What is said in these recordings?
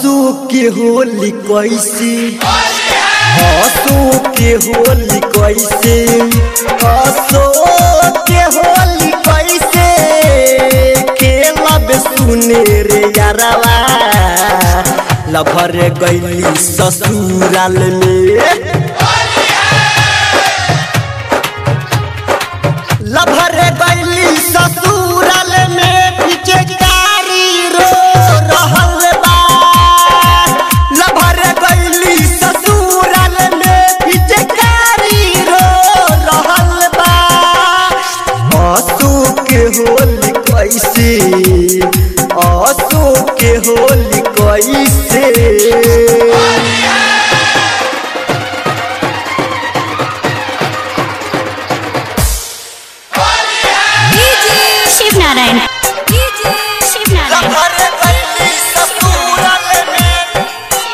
आंसू के होली कैसे आंसू के होली कैसे आंसू के होली कैसे खेलब सुने रे यारवा लभर गैली ससुराल में लभर गैली ससुराल में पीछे कारी रो रहल बा लभर गैली ससुराल में पीछे कारी रो रहल बा आंसू के होली कैसे आंसू के होली कैसे शिव नारायण शिव नारायण लभर गैली ससुराल में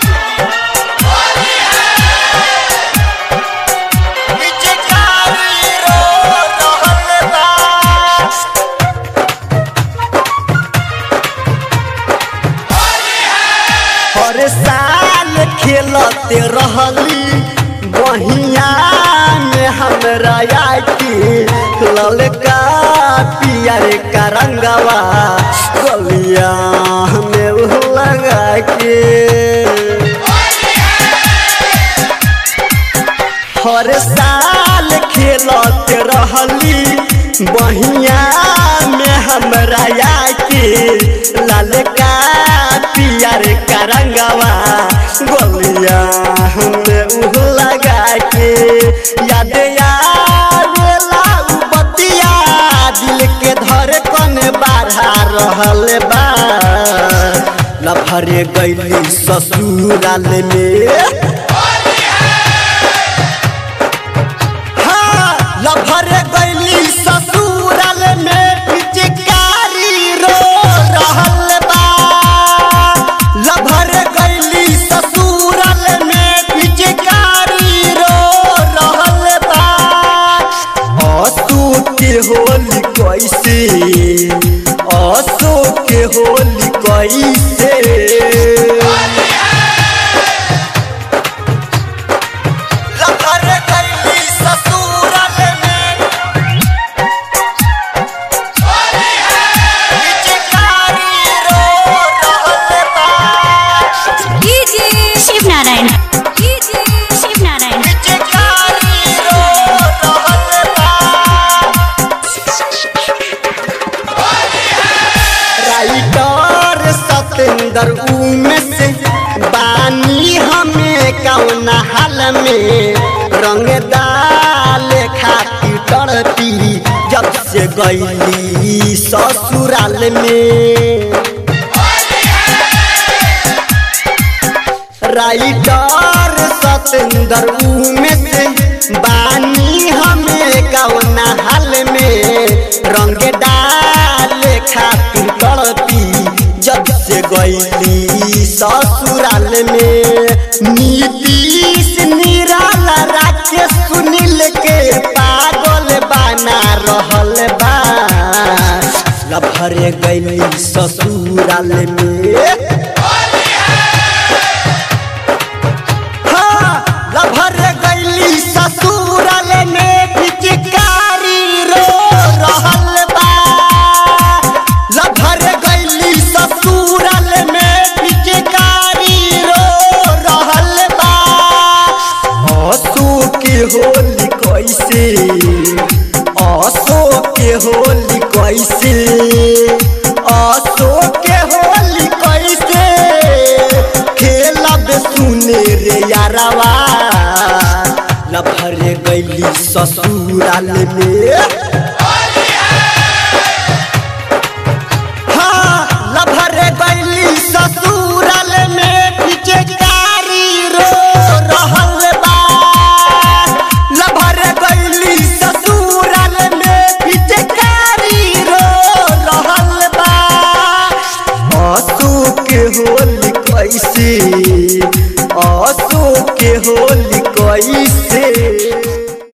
पीछे कारी रो रहल बा हर साल खेलते रहली बहिया में हमरा आके ललका पियर का रंगवा गलिया में उ लगा के हर साल खेलते रहली बहिया में हमरा आके ललका पियर का रंगवा गोलिया में उह लगा के याद आवेला उ बतिया दिल के धड़कन बढ़ा रहल बा लफरे गैली ससुराल में हाँ, लभर गैली ससुराल में पिचकारी रो रहल बा लभर गैली ससुराल में पिचकारी रो रहल बा आंसू के होली कैसे आंसू के होली कैसे लभर गैली ससुराल में पिचकारी रो रहल बा शिव नारायण शिव नारायण पिचकारी रो रहल बा राइटर सतेंद्र उमेश बानी हमें कौन हाल में रंग डाल खाती तड़पी जब से गईली ससुराल में राइटर सतेंद्र उमेश बानी हमें कौन हाल में रंग डाल खातिर तड़पी जब से गईली ससुराल में नीतीश निराला राकेश सुनील के पागल बना रहल बा लभरे गईली ससुराल में हाँ, लभर गैली ससुराल में पिचकारी रो रहल बा लभर गैली ससुराल में पिचकारी रो रहल बा आंसू के होली कैसे आंसू के होली कैसे आंसू के होली कैसे खेलब सुने रे यारवा लभर गैली ससुराल में हाँ, लभर गैली ससुराल में पिचकारी रो रहल बा लभर गैली ससुराल में पिचकारी रो रहल बा आंसू के होली कैसे आंसू के होली कैसे